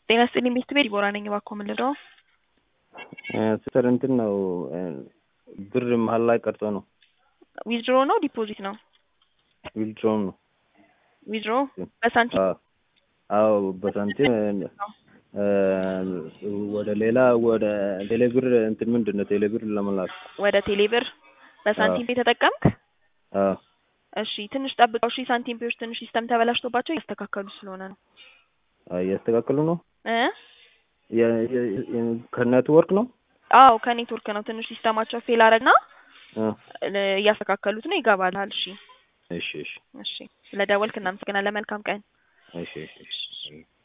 ጤና ይስጥልኝ ቤት ቤት ዲቦራ ነኝ። እባክዎ ምን ልርዳዎ? ስር እንትን ነው ብር መሀል ላይ ቀርቶ ነው። ዊዝድሮ ነው ዲፖዚት ነው? ዊልድሮም ነው። ዊዝድሮ በሳንቲም አዎ አዎ በሳንቲም ወደ ሌላ ወደ ቴሌብር እንትን ምንድን ነው ቴሌብር ለመላክ ወደ ቴሌብር በሳንቲም ፔ ተጠቀምክ? አዎ እሺ ትንሽ ጠብቀው። እሺ ሳንቲም ፔዎች ትንሽ ሲስተም ተበላሽቶባቸው እያስተካከሉ ስለሆነ ነው እያስተካከሉ ነው። እ ከኔትወርክ ነው። አዎ ከኔትወርክ ነው። ትንሽ ሲስተማቸው ፌል አረግና እ እያስተካከሉት ነው። ይገባልሃል። እሺ እሺ እሺ እሺ ስለ ደወልክ እናመሰግናለን። መልካም ቀን። እሺ እሺ እሺ